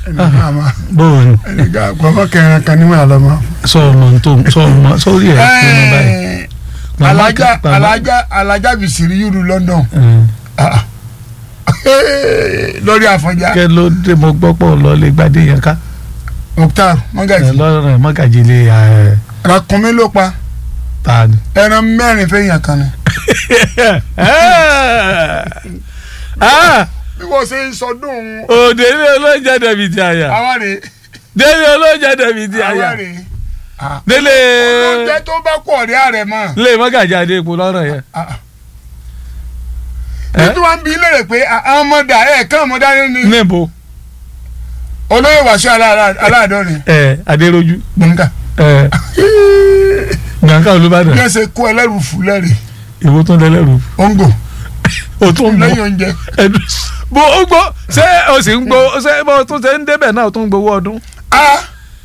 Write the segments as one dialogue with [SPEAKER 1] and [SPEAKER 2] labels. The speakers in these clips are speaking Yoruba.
[SPEAKER 1] ẹnìkan àmọ́
[SPEAKER 2] bóun
[SPEAKER 1] ẹnìkan àpamọ́ kẹrin kan níwọ̀n àlọ́mọ́.
[SPEAKER 2] sọ ọmọ tó sọ ọmọ sórí ẹ pinnu báyìí. Màmá
[SPEAKER 1] alájà
[SPEAKER 2] kan- màmá-
[SPEAKER 1] alájà alájà bìsìrì yúru London
[SPEAKER 2] Mm.
[SPEAKER 1] Ah. lórí àfọ̀njá
[SPEAKER 2] kẹ ló dé mo gbọ́ pọ̀ lọ lè gbadé yẹn ká
[SPEAKER 1] Mukhtar mọ́gàjì
[SPEAKER 2] lọ́rọ̀ mọ́gàjì lè ẹ̀
[SPEAKER 1] ràkúnmí ló pa
[SPEAKER 2] ta ni.
[SPEAKER 1] ẹran mẹ́rin fẹ́yìn kan ni.
[SPEAKER 2] Ah!
[SPEAKER 1] bí wọ́n ṣe ń sọdún
[SPEAKER 2] òde ilé olóúnjẹ dẹ̀bi ti àyà
[SPEAKER 1] àwa rè
[SPEAKER 2] délé olóúnjẹ dẹ̀bi ti àyà
[SPEAKER 1] àwa rè
[SPEAKER 2] délé
[SPEAKER 1] oúnjẹ tó bá kọ̀ ọ̀rẹ́ àrẹ̀ mọ́.
[SPEAKER 2] lè mọ́gàjì adé epo lọ́rọ̀ yẹn.
[SPEAKER 1] nítorí wọn bí léèrè pé àwọn ọmọdé ẹ̀ kán ọmọdé ní
[SPEAKER 2] níbo
[SPEAKER 1] olóyè wàṣọ aláàdọ́rin
[SPEAKER 2] ẹ adéròjú
[SPEAKER 1] gbọ̀ngà
[SPEAKER 2] ẹ gbàǹkà
[SPEAKER 1] bí
[SPEAKER 2] olùbàdàn
[SPEAKER 1] wọ́n ṣe kó ẹlẹ́rù fún lẹ́rìí
[SPEAKER 2] ìwọ tó ń dẹlẹ́rù
[SPEAKER 1] òǹgò
[SPEAKER 2] o tún ń
[SPEAKER 1] lẹ́yìn
[SPEAKER 2] bọ̀
[SPEAKER 1] oúnjẹ.
[SPEAKER 2] ẹdùn bó o gbọ́ ṣé o sì ń gbọ́ ṣé bó o tún ṣe ń débẹ̀ náà o tún ń gbowó ọdún
[SPEAKER 1] Ah,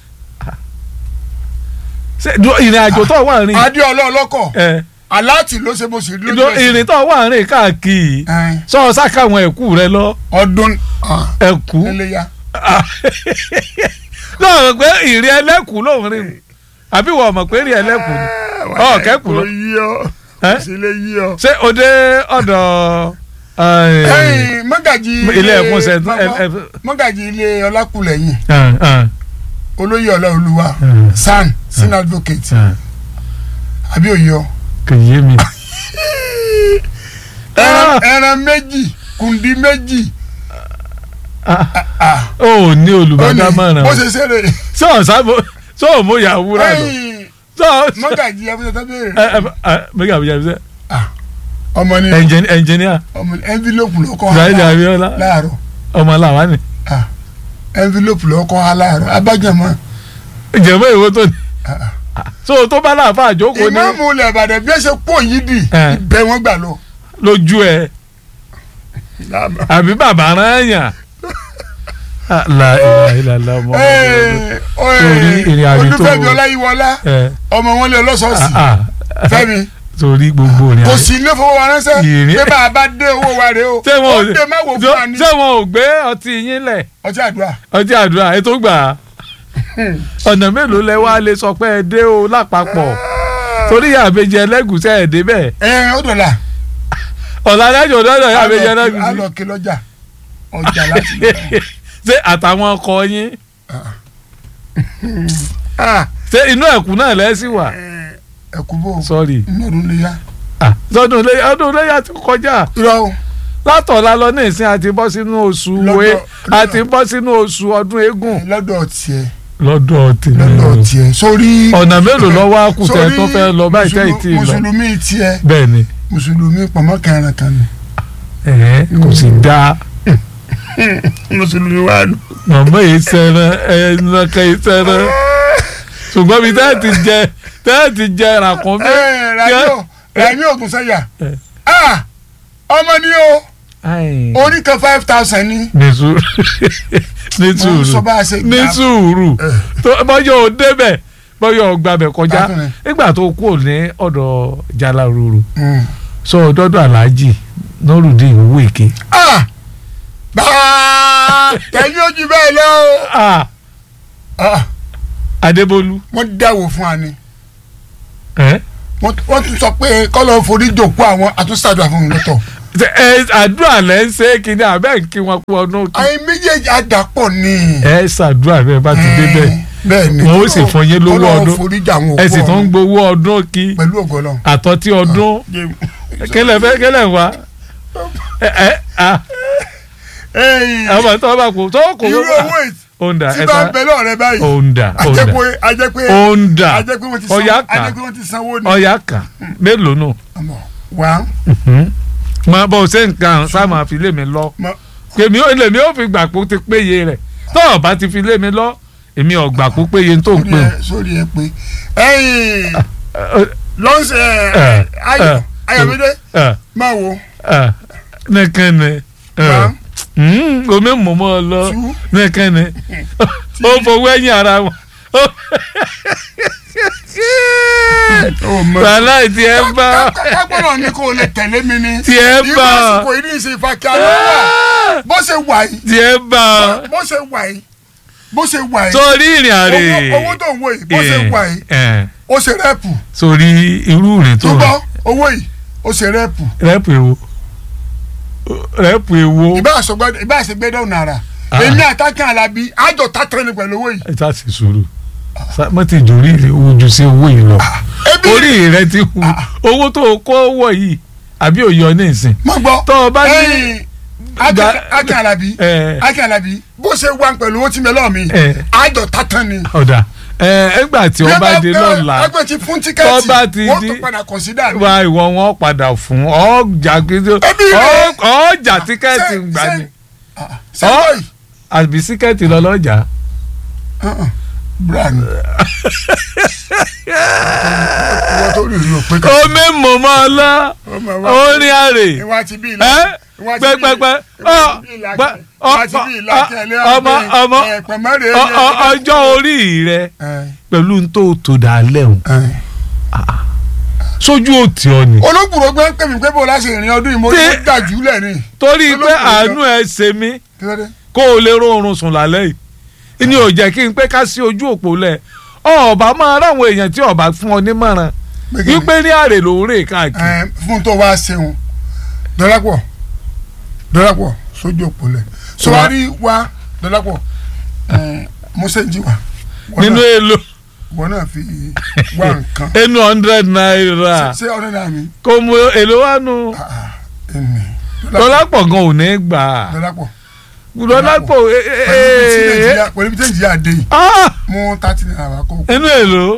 [SPEAKER 2] ṣé du- ìrìn àjò tó wà rìn
[SPEAKER 1] adéọlá ọlọ́kọ̀
[SPEAKER 2] ẹ
[SPEAKER 1] aláàtì ló ṣe mo sì rí lójú
[SPEAKER 2] ìlò-
[SPEAKER 1] ẹsẹ̀.
[SPEAKER 2] ìrìn tó wà rìn káàkiri
[SPEAKER 1] Ẹn,
[SPEAKER 2] sọ sáka àwọn ẹ̀kú rẹ lọ
[SPEAKER 1] ọdún ah,
[SPEAKER 2] ẹ̀kú
[SPEAKER 1] iléyá
[SPEAKER 2] náà rò pé ìrìn ẹlẹ́kù lòún rìn àbí wọ́n mọ̀ pé ìrìn ẹlẹ́kù ni Ọ, kẹ́kù lọ.
[SPEAKER 1] kò yí ọ
[SPEAKER 2] Ẹ́?
[SPEAKER 1] kò sí lè yí ọ.
[SPEAKER 2] ṣé o dé ọ̀dọ̀ ẹ̀,
[SPEAKER 1] ẹ̀yin mọ́gàjì
[SPEAKER 2] ilé ẹ̀kún ṣe
[SPEAKER 1] mọ́- mọ́- mọ́gàjì ilé ọlákùlẹ̀yìn
[SPEAKER 2] ẹ̀, ẹ̀,
[SPEAKER 1] olóyè ọláolúwa
[SPEAKER 2] ẹ̀,
[SPEAKER 1] san sin advocate
[SPEAKER 2] ẹ̀,
[SPEAKER 1] àbí òye ọ.
[SPEAKER 2] kò yé mi.
[SPEAKER 1] ẹran ẹran méjì kùndí méjì
[SPEAKER 2] Ah,
[SPEAKER 1] ah,
[SPEAKER 2] ó ní
[SPEAKER 1] ó ní
[SPEAKER 2] olùbádámọ̀ràn
[SPEAKER 1] bó ṣe ṣeré.
[SPEAKER 2] sọ ọ̀sábò sọ òmò yàwúrà lọ
[SPEAKER 1] ẹ̀yin
[SPEAKER 2] sọ
[SPEAKER 1] mọ́gàjì abúlé tó béèrè.
[SPEAKER 2] ẹ ẹ ẹ mẹgà àbújá bí sẹ
[SPEAKER 1] ọmọ ni
[SPEAKER 2] ẹnjìníà
[SPEAKER 1] ọmọ ni envelope lọkọ
[SPEAKER 2] Ibrahim Abiola
[SPEAKER 1] láàárọ̀
[SPEAKER 2] ọmọ làwa ni
[SPEAKER 1] Ah, envelope lọkọ ha láàárọ̀ abájọmọ.
[SPEAKER 2] ìjẹ̀mọ́ ìwé tó ní so tó bá láàfà àjókòó ní
[SPEAKER 1] ìmáàmù ilẹ̀ ìbàdàn bí ẹ ṣe pọ̀ yìí dì
[SPEAKER 2] Eh.
[SPEAKER 1] ibẹ̀ wọ́n gbà lọ.
[SPEAKER 2] lójú ẹ àbí bàbá rán yàn la ìlà ìlà la ọmọ
[SPEAKER 1] Ẹ, ọ,
[SPEAKER 2] Torí ìrìn àjò tó-
[SPEAKER 1] olúfẹ́mi ọláyíwọlá
[SPEAKER 2] ẹ
[SPEAKER 1] ọmọ wọn lé ọlọ́sọ̀ọ̀sì fẹ́mi
[SPEAKER 2] torí gbogbo rìn
[SPEAKER 1] kò
[SPEAKER 2] àjò
[SPEAKER 1] sí ilé fowópamọ́sẹ́
[SPEAKER 2] Ìrìn-
[SPEAKER 1] pé bá a bá dé owó wa rè o
[SPEAKER 2] ṣé wọn
[SPEAKER 1] ó
[SPEAKER 2] ò
[SPEAKER 1] dé má wò fún wa ní
[SPEAKER 2] ṣé wọn ò gbé ọtí yín lẹ̀
[SPEAKER 1] ọtí àdúrà.
[SPEAKER 2] ọtí àdúrà ẹ tó gbà á ọ̀nà mélòó lẹ wá lè sọ pé ẹ dé o lápapọ̀ torí àbẹjẹ ẹlẹ́gùsẹ̀ ẹ̀ débẹ̀
[SPEAKER 1] ẹ ó dọ̀là
[SPEAKER 2] ọ̀la lẹ́jọ́ lọ́dọ̀ àbẹjẹ
[SPEAKER 1] á
[SPEAKER 2] ẹlẹ́gùsẹ̀
[SPEAKER 1] lọ kí lọ́jà ọjà láti lọ.
[SPEAKER 2] ṣé àtàwọn ọkọ yín
[SPEAKER 1] Ah,
[SPEAKER 2] ṣé inú ẹ̀kú náà lẹ́sìn wà
[SPEAKER 1] ẹ kú bò
[SPEAKER 2] sọ́ọ̀rì
[SPEAKER 1] inú ọdún lè yá.
[SPEAKER 2] sọdún ilé ọdún iléyà ti kọjá
[SPEAKER 1] irọ́ o
[SPEAKER 2] látọ̀la lọ ní ìsìn àti bọ́ sínú oṣù
[SPEAKER 1] Lọ́dọ̀-
[SPEAKER 2] wé àti bọ́ sínú oṣù ọdún eégún
[SPEAKER 1] lọ́dọ̀ tiẹ̀
[SPEAKER 2] lọ́dọ̀ tèmi
[SPEAKER 1] lọ́dọ̀ tiẹ̀ sórí.
[SPEAKER 2] ọ̀nà mélòó lọ́wọ́ àkùtẹ̀
[SPEAKER 1] sórí
[SPEAKER 2] tó fẹ́ lọ báyìí tẹ́
[SPEAKER 1] mùsùlù-
[SPEAKER 2] ìtì lọ
[SPEAKER 1] mùsùlùmí tiẹ̀
[SPEAKER 2] bẹ́ẹ̀ ni
[SPEAKER 1] mùsùlùmí pọ̀mọ́ kẹrin kan ni.
[SPEAKER 2] ẹ̀ẹ́ kò sì dáa
[SPEAKER 1] mùsùlùmí wà lù.
[SPEAKER 2] màmá yìí sẹ́ran ẹ̀ẹ́nàkà yìí sẹ́ran ṣùgbọ́n mi tẹ́ ti jẹ tẹ́ ti jẹ ràkúnmí.
[SPEAKER 1] ẹ ràdíò ràdíò ògùn sẹ́yà
[SPEAKER 2] Eh.
[SPEAKER 1] Ah, ọmọ ni o
[SPEAKER 2] Ai,
[SPEAKER 1] orí kan five thousand ni.
[SPEAKER 2] ní sùúrù ní
[SPEAKER 1] mo ń sọ
[SPEAKER 2] sùúrù
[SPEAKER 1] bá a ṣe
[SPEAKER 2] ní
[SPEAKER 1] gbà.
[SPEAKER 2] sùúrù
[SPEAKER 1] Eh.
[SPEAKER 2] tó bọ́yọ̀ ò débẹ̀ bọ́yọ̀ ò gbàbẹ̀ kọjá
[SPEAKER 1] Bákan
[SPEAKER 2] nígbà tó kú ní ọ̀dọ̀ Jaláròrò
[SPEAKER 1] Mm.
[SPEAKER 2] sọ ọ̀dọ́dọ̀ Aláàjì Nurudeen Owóèké.
[SPEAKER 1] Ah, bàá tẹ̀lé ojú bẹ́ẹ̀ lọ o.
[SPEAKER 2] Ah,
[SPEAKER 1] Ah,
[SPEAKER 2] Adébólú
[SPEAKER 1] wọ́n dáwọ́ fún wa ni
[SPEAKER 2] ẹ
[SPEAKER 1] wọ́n wọ́n tún sọ pé kọ́lọ́ forí jòkó àwọn àtúnṣàdúrà fún mi lọ́tọ̀.
[SPEAKER 2] ẹ àdúrà lẹ́ ń ṣe kí ni àbẹ́ ń kí wọn kú ọdún kí.
[SPEAKER 1] àyè méjèèjì àdàpọ̀ ni.
[SPEAKER 2] ẹ ṣàdúrà bẹ́ẹ̀ bá ti débẹ̀
[SPEAKER 1] bẹ́ẹ̀ ni
[SPEAKER 2] wọn ó sì fún yín lówó
[SPEAKER 1] Kọ́lọ́run
[SPEAKER 2] ọdún.
[SPEAKER 1] forí jà àwọn
[SPEAKER 2] ẹ sì
[SPEAKER 1] òkú
[SPEAKER 2] tún ń
[SPEAKER 1] ọ̀run
[SPEAKER 2] gbowó ọdún kí
[SPEAKER 1] pẹ̀lú ògbọ́lọ́.
[SPEAKER 2] àtọ́tí ọdún kílẹ̀ fẹ́ kílẹ̀ wá ẹ ẹ à àwọn tó bá kú tó kò
[SPEAKER 1] irú
[SPEAKER 2] wọ́n
[SPEAKER 1] owó ètí
[SPEAKER 2] òǹdà
[SPEAKER 1] tí
[SPEAKER 2] ẹ
[SPEAKER 1] bá
[SPEAKER 2] sá
[SPEAKER 1] ń bẹ lọ́rẹ̀ báyìí
[SPEAKER 2] òǹdà òǹdà
[SPEAKER 1] ajẹ́pẹ́ ajẹ́pẹ́
[SPEAKER 2] òǹdà
[SPEAKER 1] ajẹ́pẹ́ wọ́n ti sanwó
[SPEAKER 2] ọ̀yà kà
[SPEAKER 1] ajẹ́pẹ́ wọ́n ti sanwó ni.
[SPEAKER 2] ọ̀yà kà mélòó nù.
[SPEAKER 1] Àmọ́, wá
[SPEAKER 2] máa bọ̀ ṣé nǹkan sáà máa fi lé mi lọ
[SPEAKER 1] mọ-
[SPEAKER 2] èmi ò lèmi ò fi gbà pé ó ti péye rẹ̀ tó o bá ti fi lé mi lọ èmi ò gbà pé ó péye tó ń
[SPEAKER 1] sórí
[SPEAKER 2] pè
[SPEAKER 1] ẹ sórí ẹ pé ẹ̀yin
[SPEAKER 2] ó.
[SPEAKER 1] lọ́sẹ̀
[SPEAKER 2] ẹ,
[SPEAKER 1] ayọ̀
[SPEAKER 2] ẹ,
[SPEAKER 1] ayọ̀mídé
[SPEAKER 2] ẹ
[SPEAKER 1] máa wo
[SPEAKER 2] ẹ nìkan ni ẹ.
[SPEAKER 1] wá
[SPEAKER 2] Mm, omi mọ̀mọ́ lọ
[SPEAKER 1] tú
[SPEAKER 2] nìkan ni ó fowó ẹ̀yìn ara wọn.
[SPEAKER 1] ó mọ.
[SPEAKER 2] wàhálà tí ẹ bá
[SPEAKER 1] kápẹ́rọ̀ ni kò lè tẹ̀lé mi ni.
[SPEAKER 2] tí ẹ
[SPEAKER 1] irú
[SPEAKER 2] bá
[SPEAKER 1] àsìkò yìí ní ìsìn ìfàkíà ló wà bó ṣe wà yìí
[SPEAKER 2] tí ẹ bá
[SPEAKER 1] bó ṣe wà yìí bó ṣe wà yìí
[SPEAKER 2] sórí ìrìn àrè
[SPEAKER 1] owó owó tó ń wo yìí bó ṣe wà yìí
[SPEAKER 2] ẹ̀,
[SPEAKER 1] ó ṣe rẹ́pù
[SPEAKER 2] sórí irú ìrìn tó
[SPEAKER 1] tó gbọ́ owó yìí ó ṣe rẹ́pù
[SPEAKER 2] rẹ́pù èwo rẹ́pù èwo
[SPEAKER 1] ìbá àṣọgbọ́dọ̀ ìbá àṣegbẹ́dọ̀ nàrà
[SPEAKER 2] Ah.
[SPEAKER 1] èmi àtàkùn alábí àjọ tàtẹ́rẹ́ ni pẹ̀lú owó yìí.
[SPEAKER 2] ẹ sá sì sùúrù Sá- má ti jòrí rẹ owó ju sí owó yìí lọ
[SPEAKER 1] ebi
[SPEAKER 2] orí rẹ ti hu owó tó o kó wọ̀ yìí àbí òyọ ní ìsìn
[SPEAKER 1] má gbọ́
[SPEAKER 2] tó o bá ní
[SPEAKER 1] ẹ̀yìn
[SPEAKER 2] Gba-
[SPEAKER 1] àkàn alábí
[SPEAKER 2] ẹ
[SPEAKER 1] àkàn alábí bó ṣe wà pẹ̀lú owó tí mi lọ́ọ̀ mi
[SPEAKER 2] ẹ
[SPEAKER 1] àjọ tàtẹ́ ni.
[SPEAKER 2] ọ̀dà ẹ ẹgbà tí wọ́n bá dé lọ́la
[SPEAKER 1] ẹgbẹ́ ti fún
[SPEAKER 2] tó
[SPEAKER 1] tíkẹ́ẹ̀tì
[SPEAKER 2] bá ti
[SPEAKER 1] wọ́n
[SPEAKER 2] di-
[SPEAKER 1] tó padà kọ̀nsídà mi.
[SPEAKER 2] wá ìwọ wọn padà fún ọjà gidi
[SPEAKER 1] Ẹbí rẹ.
[SPEAKER 2] ọjà tíkẹ́ẹ̀tì
[SPEAKER 1] Ṣé-
[SPEAKER 2] gbà
[SPEAKER 1] ṣé-
[SPEAKER 2] ní
[SPEAKER 1] sẹ́wọ́ yìí
[SPEAKER 2] àbí tíkẹ́ẹ̀tì lọ́lọ́jà
[SPEAKER 1] brand wọ́n tó rí ìlú pé ká
[SPEAKER 2] omi mọ̀mọ́ ọlá
[SPEAKER 1] ọmọ wa
[SPEAKER 2] orin àrè
[SPEAKER 1] ìwà ti bí
[SPEAKER 2] ẹ
[SPEAKER 1] ilẹ̀ ìwà ti bí
[SPEAKER 2] pẹpẹpẹ
[SPEAKER 1] ìwà ti bí ìlà
[SPEAKER 2] ọ-
[SPEAKER 1] ìwà ti bí ìlà
[SPEAKER 2] ọ-
[SPEAKER 1] kẹlẹ́
[SPEAKER 2] ọmọ ọmọ
[SPEAKER 1] ẹ̀pẹ̀ mẹ́rin
[SPEAKER 2] ọ- ọ- ọjọ́ orí rẹ pẹ̀lú n tó tò dálẹ̀ o sójú òtí ọ ni
[SPEAKER 1] olóògbòrò gbẹ́ ń pè mí pé bó láṣẹ ìrìn ọdún yìí mo ní
[SPEAKER 2] Tí-
[SPEAKER 1] mo dájú lẹ̀ ni
[SPEAKER 2] torí pé
[SPEAKER 1] olóògbé
[SPEAKER 2] àánú ẹ ṣe mí
[SPEAKER 1] kí ló dé.
[SPEAKER 2] kó o lè rọrùn sùn lálẹ́ yìí ni ò jẹ́ kí n pé ká sí ojú òpó lẹ̀ ọba máa ráwọn èèyàn tí ọba fún ọ nímọ̀ràn
[SPEAKER 1] Pé kí ni?
[SPEAKER 2] wípé ní àrè ló ń rè káàkiri
[SPEAKER 1] Ẹ, fún tó wá ṣeun dọ́lápọ̀ dọ́lápọ̀ sójú òpó lẹ̀ sọwárí wa dọ́lápọ̀ ẹ, mo ṣe ń jí wa Wọ́n
[SPEAKER 2] nínú
[SPEAKER 1] náà-
[SPEAKER 2] èlò
[SPEAKER 1] wọ́n náà fi wá nǹkan
[SPEAKER 2] ẹnu hundred naira
[SPEAKER 1] ṣé ọ̀rẹ́ náà mi
[SPEAKER 2] kò mú èlò wá nu
[SPEAKER 1] Ah, ah, ẹnì
[SPEAKER 2] lọ́lápọ̀ gan ò ní gbà á
[SPEAKER 1] dọ́lápọ̀
[SPEAKER 2] lọ́lápọ̀ ẹ- ẹ- ẹ-
[SPEAKER 1] pẹ̀lú bí tẹ́ǹjì àdé yìí
[SPEAKER 2] ah,
[SPEAKER 1] mú tàtí náírà wá kó
[SPEAKER 2] inú èlò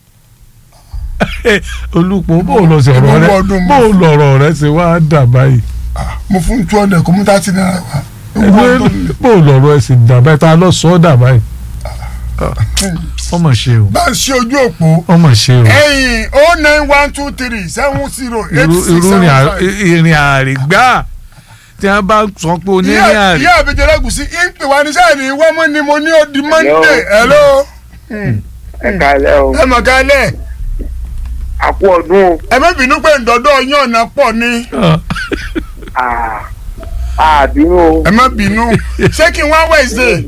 [SPEAKER 2] olùpọ̀ bó o lọ sọ̀rọ̀
[SPEAKER 1] Ìbọn
[SPEAKER 2] rẹ
[SPEAKER 1] ọdún
[SPEAKER 2] bó o lọ̀rọ̀ rẹ ṣe wá dà báyìí
[SPEAKER 1] Ah, mo fún two hundred kó mú tàtí náírà wá
[SPEAKER 2] Inú èlò- bó o lọ̀rọ̀ ẹ sì dà báyìí ta lọ sọ ọ́ dà báyìí ọmọ ṣe o
[SPEAKER 1] bá a ṣe ojú òpó
[SPEAKER 2] ọmọ ṣe o
[SPEAKER 1] ẹ̀yìn o nine one two three seven zero eight
[SPEAKER 2] irú
[SPEAKER 1] six
[SPEAKER 2] irú
[SPEAKER 1] seven
[SPEAKER 2] ìrìn à-
[SPEAKER 1] five.
[SPEAKER 2] ìrìn àrè gbà tí wọ́n bá sọ pé onírìn
[SPEAKER 1] ìyá
[SPEAKER 2] àrè
[SPEAKER 1] ìyá àbẹjẹ lẹgùsí ìpè wá ní sáà ní wọ́n mọ́ ni mo ní ó di monday hello
[SPEAKER 3] ẹ káalẹ́ o
[SPEAKER 1] ẹ mọ̀ kálẹ̀
[SPEAKER 3] a kú ọdún o
[SPEAKER 1] ẹ má bínú pé ǹdọ́dọ́ yín ọ̀nà pọ̀ ni
[SPEAKER 3] Ah, àbínú o
[SPEAKER 1] ẹ má bínú ṣé kí n wá wẹ̀sẹ̀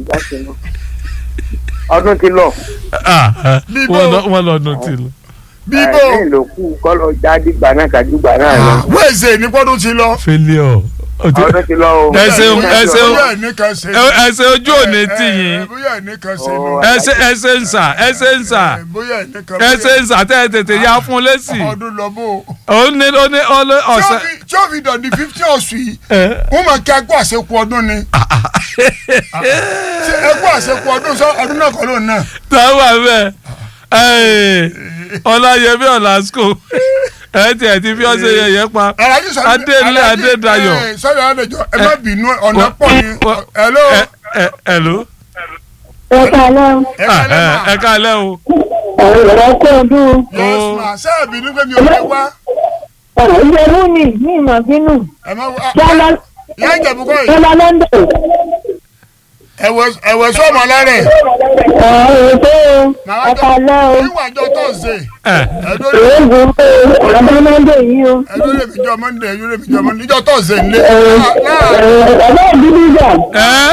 [SPEAKER 3] ọdún ti lọ
[SPEAKER 1] Bíbó.
[SPEAKER 2] wọ́n lọ́dún tí lọ.
[SPEAKER 1] bíbó
[SPEAKER 3] ẹ̀yìn ló kù kọ́lọ̀ jáde gbà náà kájú gbà náà lọ
[SPEAKER 1] wẹ̀sẹ̀ ní pọ́dún ti lọ.
[SPEAKER 2] failure
[SPEAKER 3] ọdún ti lọ o.
[SPEAKER 2] Ẹ ṣeun, ẹ ṣeun.
[SPEAKER 1] bóyá ẹnìkan ṣe
[SPEAKER 2] Ẹ- ẹsẹ̀ ojú òní tì
[SPEAKER 1] ẹ,
[SPEAKER 2] yín
[SPEAKER 1] ẹ, bóyá ẹnìkan ṣe
[SPEAKER 3] Ọ.
[SPEAKER 1] nù.
[SPEAKER 2] ẹsẹ̀ ẹsẹ̀ ń sà ẹsẹ̀ ń sà
[SPEAKER 1] Ẹ, bóyá ẹnìkan
[SPEAKER 2] ẹsẹ̀ ń sà tẹ́ ẹ tètè ya fún lẹ́sì
[SPEAKER 1] ọdún lọ bó.
[SPEAKER 2] ó ní ó ní ó ní
[SPEAKER 1] tí ó
[SPEAKER 2] ọ̀sẹ̀
[SPEAKER 1] fi- tí ó fi dọ̀dí fifty oṣù yìí
[SPEAKER 2] ẹ
[SPEAKER 1] wọ́n máa kí akó àṣekù ọdún ni. ṣé ẹkú àṣekù ọdún sọ ọdún náà kọ́ lóun náà.
[SPEAKER 2] táwọn bẹ́ẹ̀ ẹ̀ ọláyẹmí ọ̀làsíkò ẹ tiẹ̀ ti fi ọ̀sẹ̀ yẹyẹ pa
[SPEAKER 1] Alhaji sọ
[SPEAKER 2] Adélé
[SPEAKER 1] Alhaji,
[SPEAKER 2] Adédayọ̀.
[SPEAKER 1] ẹ, sọ́dọ̀ Adéjọ ẹ má bínú ọ̀nà
[SPEAKER 2] Wọ-
[SPEAKER 1] pọ̀ ni.
[SPEAKER 2] wọ-
[SPEAKER 1] hello.
[SPEAKER 2] ẹ ẹ ẹ ló
[SPEAKER 4] ẹ kálẹ́
[SPEAKER 1] ẹ
[SPEAKER 2] ẹ
[SPEAKER 1] kálẹ̀
[SPEAKER 2] ẹ
[SPEAKER 1] mà.
[SPEAKER 2] ẹ kálẹ̀ o
[SPEAKER 4] ọ̀rọ̀ kó ọdún
[SPEAKER 1] yes
[SPEAKER 2] Ó.
[SPEAKER 1] ma ṣé ẹ bínú pé mi ò fẹ́ wá.
[SPEAKER 4] ìjẹ̀bú ni ní ìmọ̀ bínú
[SPEAKER 1] ẹ má wá.
[SPEAKER 4] yálà
[SPEAKER 1] ìyá ìjẹ̀bú kọ́ yìí.
[SPEAKER 4] yálà london
[SPEAKER 1] ẹ̀wẹ̀ sọ́ọ̀mọ̀ lárẹ̀.
[SPEAKER 4] ọ̀rọ̀ tó ẹ kálẹ́ o
[SPEAKER 1] ìwà àjọ tọ́sídẹ̀ẹ́.
[SPEAKER 2] ẹ
[SPEAKER 1] ẹ̀dọ́
[SPEAKER 4] èébù ọ̀dọ́ london yìí o
[SPEAKER 1] ẹ̀dọ́ lè fi jọ mọ́ndé ẹ̀dọ́ lè fi jọ mọ́ndé ìjọ tọ́sídẹ̀ẹ́ nílé.
[SPEAKER 4] ẹ̀rọ ìdílé jà
[SPEAKER 2] ẹ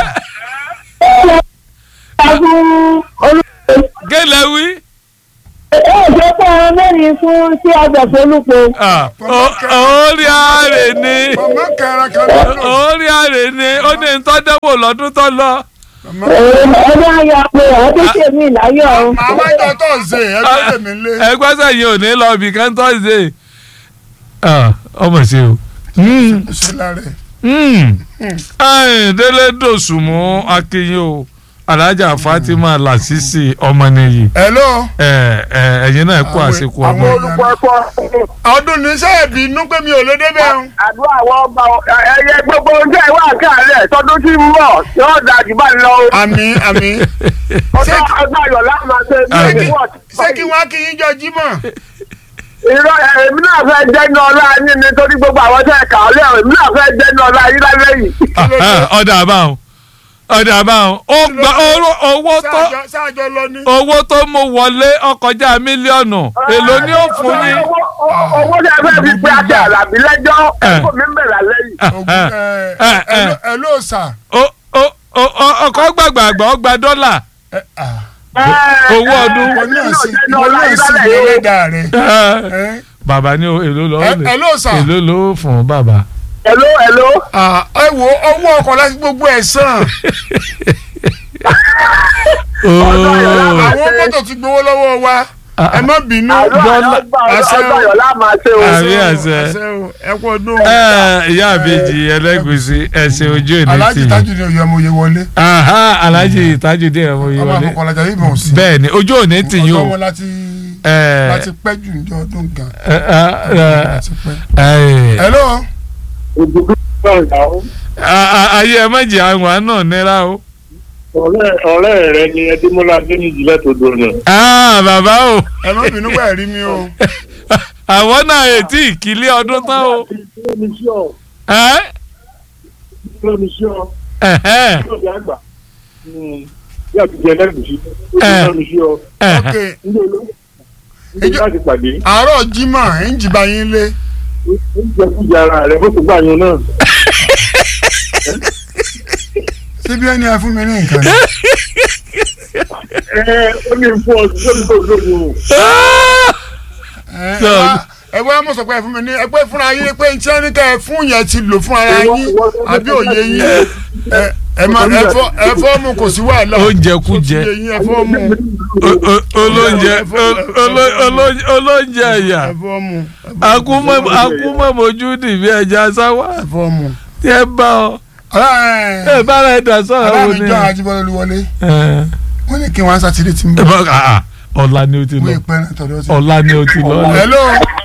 [SPEAKER 4] ẹ fún olùkọ́
[SPEAKER 2] gẹ́lẹ́ wí
[SPEAKER 4] ẹ jẹ́ pé ọ̀rọ̀ mẹ́rin fún sí àgbẹ̀fọ́ olùkọ́
[SPEAKER 2] Ah, ó- orí ààrẹ ni
[SPEAKER 1] màmá kẹrin kan lọ́dún.
[SPEAKER 2] orí ààrẹ ni ó ní ntọ́dẹ́wò lọ́dún tó lọ
[SPEAKER 4] ẹ̀rọ ayọ̀ pé àwọn tó ṣe mí láyọ̀ o
[SPEAKER 1] màmá ìjọ tọ́sídẹ̀ẹ́ ẹ̀dọ́ lè mi lé.
[SPEAKER 2] ẹgbẹ́ sẹ́yìn ò ní lọ ibì kan tọ́sídẹ̀ ọmọ ṣe o Mm,
[SPEAKER 1] ṣe lárẹ̀.
[SPEAKER 2] mm. Ẹ̀yin, délé dòsùnmù akínyìn o alájà fatima lasisi ọmọnìyí
[SPEAKER 1] hello.
[SPEAKER 2] ẹ ẹ ẹ̀yin náà kó àsìkò ọmọ
[SPEAKER 3] àwọn olùkọ́ ẹ̀kọ́
[SPEAKER 1] ọdún ní sẹ́ ẹ̀bínú pé mi ò lè débẹ̀ o.
[SPEAKER 3] àdúrà àwọn ọba ẹyẹ gbogbo oúnjẹ ìwà àkàlẹ̀ tọdún tí ń bọ̀ yóò da jù bá lọ o.
[SPEAKER 1] àmì àmì.
[SPEAKER 3] ọjọ́ ọgbà ayọ̀ láti máa ṣe
[SPEAKER 2] Àmín.
[SPEAKER 3] ní ìwọ̀n.
[SPEAKER 1] ṣé kí wọ́n á kí yín jọ jímọ̀.
[SPEAKER 3] irọ́ èmi náà fẹ́ jẹ́nu ọlá yín nítorí gbogbo àwọn tẹ̀ kà ọ́ lẹ́wọ̀n èmi náà fẹ́ jẹ́nu ọlá yín lálẹ́ yìí.
[SPEAKER 2] ọ̀dà àbáwọn ọ̀dà àbáwọn ó gba owó- owó tó
[SPEAKER 1] sáàjọ sáàjọ lọ ní.
[SPEAKER 2] owó tó mú wọlé ọkọjá mílíọ̀nù èló ni ó fún yín.
[SPEAKER 3] Owó- owó- owó tí a fẹ́ fi pe àti àlàbí lẹ́jọ́ ẹ̀kọ́ mi ń bẹ̀rẹ̀ lẹ́yìn.
[SPEAKER 1] Ògùn, ẹ, ẹ, ẹ ló sà.
[SPEAKER 2] Ó- ó- ó- ó- ọkọ̀ gbàgbàgbà ó gba dọ́là
[SPEAKER 1] ẹ, ah,
[SPEAKER 2] owó ọdún.
[SPEAKER 1] ìwọ náà sì
[SPEAKER 3] jẹ́
[SPEAKER 1] ìwọ
[SPEAKER 3] ọlá
[SPEAKER 1] náà sì
[SPEAKER 3] ìdálẹ̀
[SPEAKER 1] ní
[SPEAKER 3] yìí.
[SPEAKER 1] ẹlẹ́dàá rẹ. ẹ,
[SPEAKER 2] bàbá ní èlò lọ
[SPEAKER 1] ẹ ẹ ló sà
[SPEAKER 2] èlò ló fún bàbá.
[SPEAKER 3] hello hello.
[SPEAKER 1] Ah, ẹ wo owó ọkọ̀ láti gbogbo ẹ̀ sàn
[SPEAKER 2] Ooo.
[SPEAKER 1] àwọn mọ́tò ti gbowó lọ́wọ́ wa ẹ má bínú
[SPEAKER 3] àlọ́
[SPEAKER 2] Bọ́lá-
[SPEAKER 1] àṣẹ o.
[SPEAKER 3] ọjọ́ ayọ̀ la máa ṣe o.
[SPEAKER 2] Àmì àṣẹ.
[SPEAKER 1] o, ẹ kú ọdún
[SPEAKER 2] ẹ ìyá àbèjì ẹlẹ́gùsí ẹ̀sìn ojú ìní
[SPEAKER 1] aláàjì
[SPEAKER 2] tì
[SPEAKER 1] tájú ni òye ọmọ òye wọlé
[SPEAKER 2] Aha, alhaji tajudeen ọmọ yìí
[SPEAKER 1] ọmọ
[SPEAKER 2] wọlé
[SPEAKER 1] àkọ́kọ́ ọlájà yìí mọ̀ sí
[SPEAKER 2] bẹ́ẹ̀ ni ojú òní tì yín o
[SPEAKER 1] ọjọ́ wọn láti
[SPEAKER 2] ẹ
[SPEAKER 1] láti pẹ́ jù ní ọdún gan
[SPEAKER 2] ẹ ẹ
[SPEAKER 1] láti pẹ́.
[SPEAKER 2] ẹ
[SPEAKER 1] hello
[SPEAKER 3] ògùdù náà yàwó.
[SPEAKER 2] a- a- ayé ẹ méjì àwọn náà nira o.
[SPEAKER 3] ọ̀rẹ́ ọ̀rẹ́ rẹ ni ẹdínmọ́lá adéníjì lẹ́tọ̀ọ́dọ̀ náà.
[SPEAKER 2] Ah, bàbá o
[SPEAKER 1] ẹ má bínú pẹ́ rí mi o
[SPEAKER 2] àwọn náà ètí ìkílé ọdún tán o. ẹ ẹhẹ́, ẹhẹ́.
[SPEAKER 1] ok
[SPEAKER 3] Ìjọ láti pàdé.
[SPEAKER 1] àárọ̀ jimá ẹ̀ ń jìbá yín lé
[SPEAKER 3] Oúnjẹ kújà ara rẹ̀ bó ti gbà yẹn náà.
[SPEAKER 1] síbi ẹni ẹ fún mi ní nǹkan ni
[SPEAKER 3] Ẹ ó ní fún ọ sí lórí tó lórí o.
[SPEAKER 1] ẹ ẹ
[SPEAKER 2] So-
[SPEAKER 1] wá- ẹ wá mọ̀ sọ pé ẹ fún mi ní ẹ pé fúnra yín pé tí ẹni tẹ ẹ fún yẹn ti lò fún ara yín àbí òye yín ẹ ẹ má ẹ fọ́ ẹ fọ́ mu kò sí wàhálà
[SPEAKER 2] Oúnjẹ kú jẹ.
[SPEAKER 1] Ó ti yé yín, ẹ fọ́ mu
[SPEAKER 2] O- o- olóúnjẹ olo- olo- olo- olóúnjẹ ẹ̀yà
[SPEAKER 1] ẹ fọ́ mu
[SPEAKER 2] akúmọ̀ mojú nìbí ẹja sáwà
[SPEAKER 1] ẹ fọ́ mu.
[SPEAKER 2] tí ẹ bá ọ ẹ bá rẹ dà sọ̀rọ̀ wo ni.
[SPEAKER 1] aláàmìjọ Ajíbọ́lá Olúwọlé
[SPEAKER 2] ẹ
[SPEAKER 1] wọ́n ní kí wọ́n á sátidé tí ń
[SPEAKER 2] ẹ
[SPEAKER 1] bọ̀
[SPEAKER 2] bá ah, ọ̀la ni o ti
[SPEAKER 1] wọ́n
[SPEAKER 2] lọ
[SPEAKER 1] ìpẹ́ náà tọ̀dọ̀ sí.
[SPEAKER 2] ọ̀la ni o ti lọ.
[SPEAKER 1] hello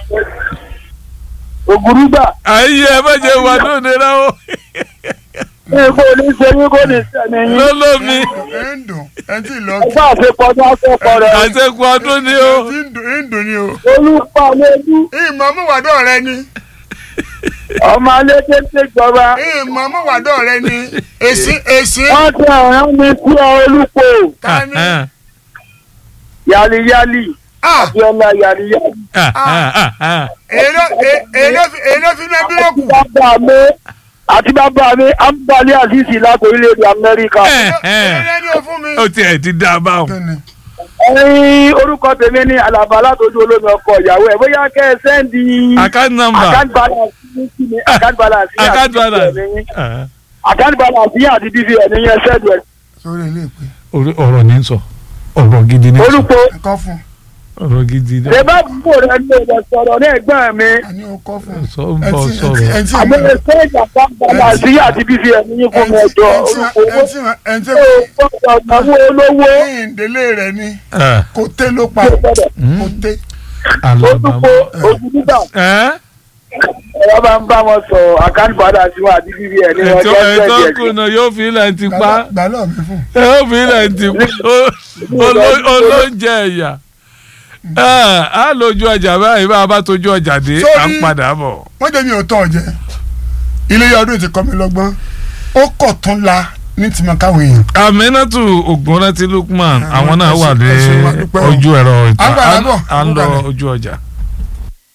[SPEAKER 3] Ògùrúgbà
[SPEAKER 2] ayé ẹ má jẹ wà lóde náà o
[SPEAKER 3] ní kò ní ṣe yín kò ní sẹ́ni yín.
[SPEAKER 2] lólómi
[SPEAKER 1] ẹ ń dùn ẹ ti lọ
[SPEAKER 3] Ẹgbẹ́ àṣepọ̀ ní akẹ́kọ̀ọ́ rẹ̀.
[SPEAKER 2] àṣekù ọdún ni o.
[SPEAKER 1] ẹ ti ń dùn ẹ ń dùn ni o.
[SPEAKER 3] Olúpa lójú
[SPEAKER 1] ìmọ̀ mọ̀wádọ́ rẹ ni
[SPEAKER 3] ọmọ alédè ṣèjọba.
[SPEAKER 1] ìmọ̀ mọ̀wádọ́ rẹ ni èsì èsì
[SPEAKER 3] Wọ́n ti ọ̀ràn mi sí ọ olúpo.
[SPEAKER 1] ta ni.
[SPEAKER 2] Ah,
[SPEAKER 3] Yàlíyàlì.
[SPEAKER 1] ah
[SPEAKER 3] Abíọ́lá yàlíyàlì.
[SPEAKER 2] ah, ah, ah, ah.
[SPEAKER 1] èló è- èló fi- èló fi ní bírèkù
[SPEAKER 3] Bàbá mi àti bàbá mi Ambali Azizi láti orílẹ̀-èdè Amẹ́ríkà.
[SPEAKER 2] Eh, eh.
[SPEAKER 1] èló ni o fún mi.
[SPEAKER 2] ó tiẹ̀ ti dá a bá wọn.
[SPEAKER 1] Kíni?
[SPEAKER 3] Ẹyin orúkọ tèmi ní Àlàbà látọjú olómi ọkọ ìyàwó ẹ̀ bóyá kẹ́ ẹ sẹ́ndì
[SPEAKER 2] account number
[SPEAKER 3] account balance ní kí ni account balance yín àti
[SPEAKER 2] account balance.
[SPEAKER 3] BVN yín.
[SPEAKER 2] Ah.
[SPEAKER 3] account balance yín àti BVN yín ẹ sẹ́ndì ẹ̀.
[SPEAKER 1] sórí ilé ìpè
[SPEAKER 2] Orí- ọ̀rọ̀ ní sọ ọ̀rọ̀ gidi ní sọ
[SPEAKER 3] Olúpo
[SPEAKER 1] ẹ̀kọ́ fún
[SPEAKER 2] ọ̀rọ̀ gidi ní
[SPEAKER 3] ṣe bá bò rẹ ní ọ̀dọ̀ sọ̀rọ̀ ní ẹ̀gbọ́n mi.
[SPEAKER 1] àní o kọ́ fún
[SPEAKER 2] sọ ń bọ̀
[SPEAKER 1] ẹtí
[SPEAKER 2] sọ̀rọ̀
[SPEAKER 1] ẹtí
[SPEAKER 3] àmọ́ ẹ sẹ́ndì account balance yín àti BVN yín fún mi ẹjọ́ Olúpo owó
[SPEAKER 1] ẹtí ẹtí
[SPEAKER 3] tó gbọ́dọ̀ náwó olówó.
[SPEAKER 1] ìdílé rẹ ni
[SPEAKER 2] Ah,
[SPEAKER 1] kò tẹ́ ló pa
[SPEAKER 3] tó gbọ́dọ̀.
[SPEAKER 1] kò tẹ́
[SPEAKER 2] Alabama.
[SPEAKER 3] Olúpo ojú nígbà
[SPEAKER 2] Ẹ́
[SPEAKER 3] ẹ̀rọ bá ń bá wọn sọ account balance yín àti BVN yín
[SPEAKER 2] ètò
[SPEAKER 3] ọjọ́
[SPEAKER 2] ètò
[SPEAKER 3] sẹ́ndì ẹ̀
[SPEAKER 2] kùnà yóò fi ilẹ̀ ti pa
[SPEAKER 1] gbà lọ́ọ̀ mi fún
[SPEAKER 2] yóò fi ilẹ̀ ti pa Oló- olóúnjẹ ẹ̀yà Ah, á lójú ọjà báyìí bá a bá tójú ọjà dé
[SPEAKER 1] Sórí-
[SPEAKER 2] à ń padà bọ̀.
[SPEAKER 1] wọ́n jẹ́ mi ò tọ́ ọ jẹ ilé ọdún ti kọ́ mi lọ́gbọ́n ó kọ̀ tún la ní tìmọ̀ káwọn èèyàn
[SPEAKER 2] Aminatu Ògúnrántí Lukman
[SPEAKER 1] Àwọn
[SPEAKER 2] àwọn náà wà ní
[SPEAKER 1] ẹ̀sìn- ẹ̀sìn wa dúpẹ́ o.
[SPEAKER 2] ojú ẹ̀rọ ìta
[SPEAKER 1] À ń gbà
[SPEAKER 2] à
[SPEAKER 1] lábọ̀,
[SPEAKER 2] à ń
[SPEAKER 1] à ń
[SPEAKER 2] lọ
[SPEAKER 1] gbà lẹ̀.
[SPEAKER 2] ojú ọjà.